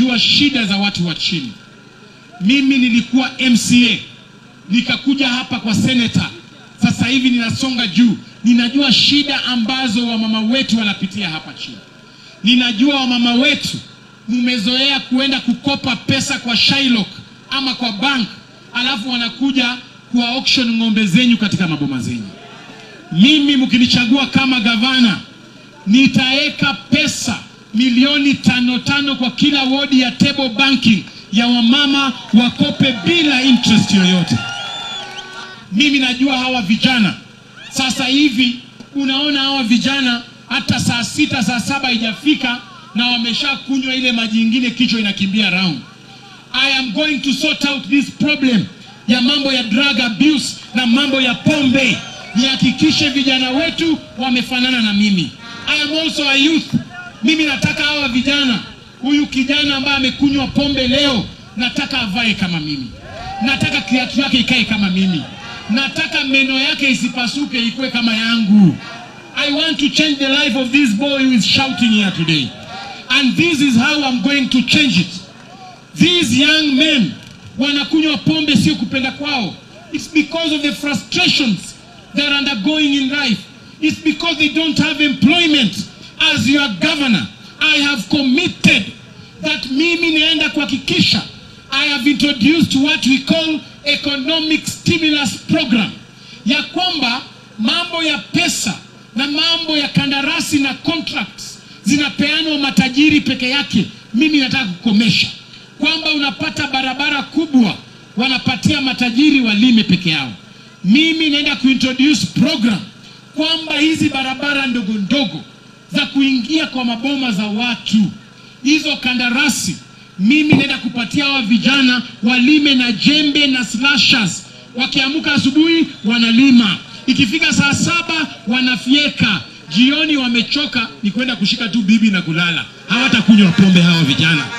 ninajua shida za watu wa chini. Mimi nilikuwa MCA nikakuja hapa kwa seneta, sasa hivi ninasonga juu. Ninajua shida ambazo wamama wetu wanapitia hapa chini. Ninajua wamama wetu mumezoea kuenda kukopa pesa kwa Shylock ama kwa bank, alafu wanakuja kuwa auction ng'ombe zenyu katika maboma zenyu. Mimi mkinichagua kama gavana, nitaweka pesa milioni tano tano kwa kila wodi ya table banking ya wamama wakope bila interest yoyote. Mimi najua hawa vijana sasa hivi, unaona hawa vijana hata saa sita saa saba haijafika na wamesha kunywa ile maji ingine, kichwa inakimbia round. I am going to sort out this problem ya mambo ya drug abuse na mambo ya pombe, nihakikishe vijana wetu wamefanana na mimi. I am also a youth. Mimi nataka hawa vijana, huyu kijana ambaye amekunywa pombe leo, nataka avae kama mimi, nataka kiatu yake ikae kama mimi, nataka meno yake isipasuke ikuwe kama yangu. I want to change the life of this boy who is shouting here today. And this is how I'm going to change it. These young men wanakunywa pombe sio kupenda kwao. It's because of the frustrations they're undergoing in life. It's because they don't have employment. As your governor, I have committed that mimi naenda kuhakikisha I have introduced what we call economic stimulus program, ya kwamba mambo ya pesa na mambo ya kandarasi na contracts zinapeanwa matajiri peke yake. Mimi nataka kukomesha kwamba unapata barabara kubwa wanapatia matajiri walime peke yao. Mimi naenda kuintroduce program kwamba hizi barabara ndogo ndogo za kuingia kwa maboma za watu, hizo kandarasi, mimi naenda kupatia hawa vijana walime na jembe na slashers. Wakiamka asubuhi wanalima, ikifika saa saba wanafyeka, jioni wamechoka, ni kwenda kushika tu bibi na kulala. Hawatakunywa pombe hawa vijana.